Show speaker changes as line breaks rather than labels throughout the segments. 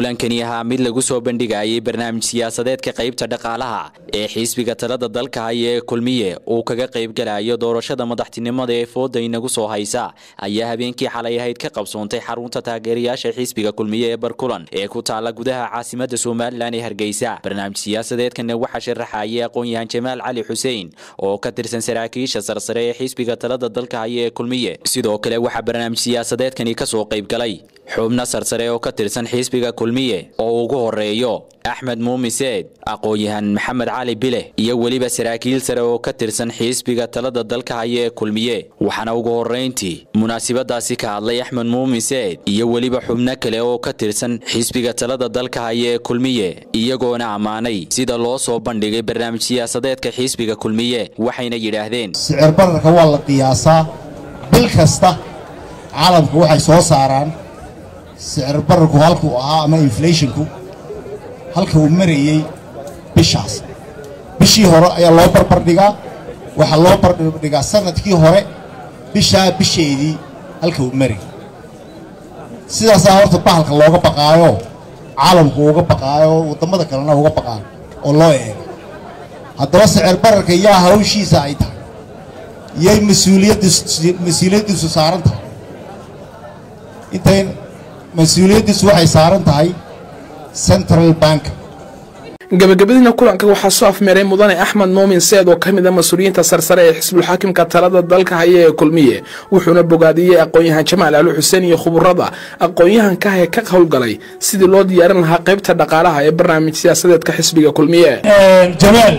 kulankani ahaa mid lagu soo bandhigayay barnaamij siyaasadeedka qaybta dhaqaalaha ee xisbiga talada dalka haya ee kulmiye uu kaga qaybgalayo doorashada madaxtinimada ee fooda inagu soo haysa ayaa habeenkii xalay ahayd ka qabsoontay xarunta taageerayaasha xisbiga kulmiye ee barkulan ee ku taala gudaha caasimada somalilan ee hargeysa barnaamij siyaasadeedkana waxaa sharaxayay aqoon-yahan jamaal cali xuseen oo ka tirsan saraakiisha sarsare ee xisbiga talada dalka haya ee kulmiye sidoo kale waxaa barnaamij siyaasadeedkani kasoo qaybgalay xubno sarsare oo ka tirsan xisbiga kulmiye oo ugu horeeyo axmed muumiseed aqoon-yahan maxamed cali bile iyo weliba saraakiil sare oo ka tirsan xisbiga talada dalka haya ee kulmiye waxaana ugu horeyntii munaasabadaasi ka hadlay axmed muumiseed iyo weliba xubno kale oo ka tirsan xisbiga talada dalka haya ee kulmiye iyagoona ammaanay sida loo soo bandhigay barnaamij siyaasadeedka xisbiga kulmiye waxayna yidhaahdeen
sicir bararka waa la qiyaasaa bil kasta caalamku waxay soo saaraan sicir bararku halkuu ahaa ama inflationku halka uu marayey bishaas bishii hore ayaa loo barbardhigaa waxaa loo barbardhigaa sanadkii hore bishaa bisheedii halka uu marayay sidaasaa horta bahalka looga baqaayo caalamku uga baqaayo wadammada kalena uga baqaayo oo loo eega haddaba sicir bararka yaa hawshiisa ay tahay yay mas-uuliyaddiisu saaran tahay intay mas-uuliyaddiisu waxay saaran tahay central bank
gabagabadiina kulanka waxaa soo afmeeray mudane axmed muumin seed oo ka mid a mas-uuliyiinta sarsare ee xisbulxaakimka talada dalka haya ee kulmiye wuxuuna bogaadiyey aqoon-yahan jamaal cali xuseen iyo khuburada aqoon-yahanka ee ka howlgalay sidii loo diyaarin lahaa qaybta dhaqaalaha ee barnaamij siyaasadeedka xisbiga kulmiye
jamaal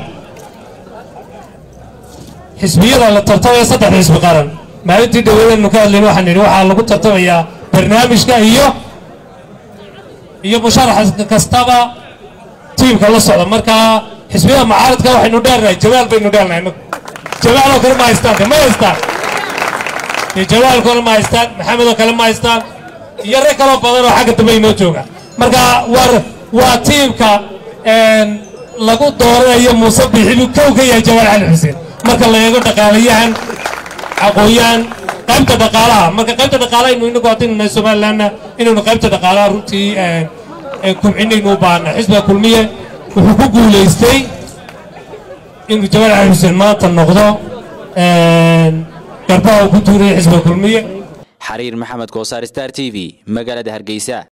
xisbiyada la tartamaya saddex xisbi qaran maalintii dhaweedaynu ka hadlayna waxaan nidhi waxaa lagu tartamayaa barnaamijka iyo iyo musharax kastaba tiimka la socda markaa xisbiyada mucaaradka waxaynu dheernahay jamaal baynu dheernahay jamaaloo kale ma haystaan ma haystaan jamaal kale ma haystaan maxamedoo kale ma haystaan iyo rag kaloo badan oo xagga dambe inoo jooga marka war waa tiimka lagu dooranayo muuse bixibu kow ka yahay jamaal cali xuseen marka la eego dhaqaalayahan aqoon-yahan qaybta dhaqaalaha marka qaybta dhaqaalaha inu inagu hadinana somalilanna inaynu qaybta dhaqaalaha runtii kubcinaynu u baahna xisbiga kulmiye wuxuu ku guulaystay inuu jamaal cali xuseen maanta noqdo garbaha uu ku tuuraya xisbiga kulmiye
xariir maxamed koosaar star t v magaalada hargeysa